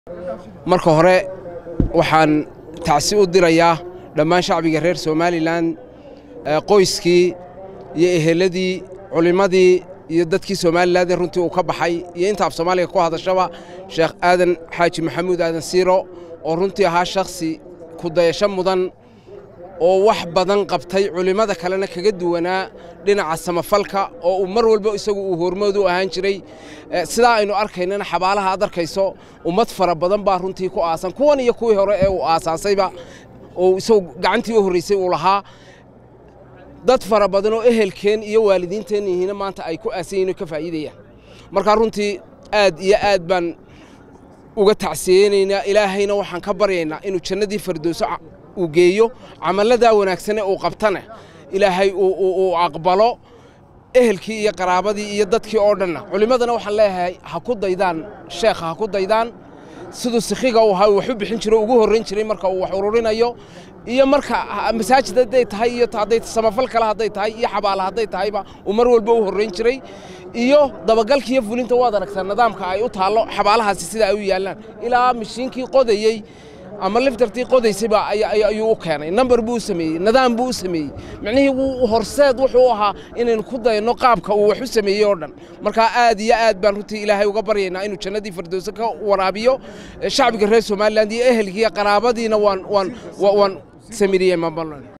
marka hore waxaan tacsi u dirayaa dhammaan shacbiga reer somalilan qoyskii iyo eheladii culimmadii iyo dadkii somalilan runtii uu ka baxay iyo inta af soomaaliga ku hadashaba sheekh aadan xaaji maxamuud aadan siiro oo runtii ahaa shakhsi kudayasho mudan oo wax badan qabtay culimmada kalena kaga duwanaa dhinaca samafalka oo uu mar walba isagu uu hormood u ahaan jiray sidaa aynu arkaynana xabaalaha aad arkayso ummad fara badan baa runtii ku aasan kuwan iyo kuwii hore ee uu aasaasayba oo isagu gacantii u horraysay uu lahaa dad fara badan oo ehelkeen iyo waalidiinteen yihiina maanta ay ku aasan yihin oo ka faa'iidayaan markaa runtii aad iyo aad baan uga tacsiyeynaynaa ilaahayna waxaan ka baryaynaa inuu jannadii fardowso uu geeyo camalladaa wanaagsane uu qabtana ilaahay uu aqbalo ehelkii iyo qaraabadii iyo dadkii oo dhanna culimmadana waxaan leeyahay ha ku daydaan sheekha ha ku daydaan siduu sikhiga uu ahaa wax u bixin jiro ugu horrayn jiray marka uu wax ururinayo iyo marka masaajid hadday tahay iyo hadday samafal kale hadday tahay iyo xabaala hadday tahayba uu mar walba u horrayn jiray iyo dabagalka iyo fulinta waad aragtaa nidaamka ay u taallo xabaalahaasi sida ay u yaallaan ilaa mishiinkii qodayey ama liftartii qodaysayba ayuu u keenay namber buu u sameeyey nidaam buu u sameeyey micnihii wuu horseed wuxuu ahaa inaynu ku dayno qaabka uu wax u sameeyey oo dhan markaa aad iyo aad baan runtii ilaahay uga baryaynaa inuu jannadii firdowse ka waraabiyo shacbiga reer somaliland iyo ehelkii iyo qaraabadiina waan waan waan samiriyey mabalan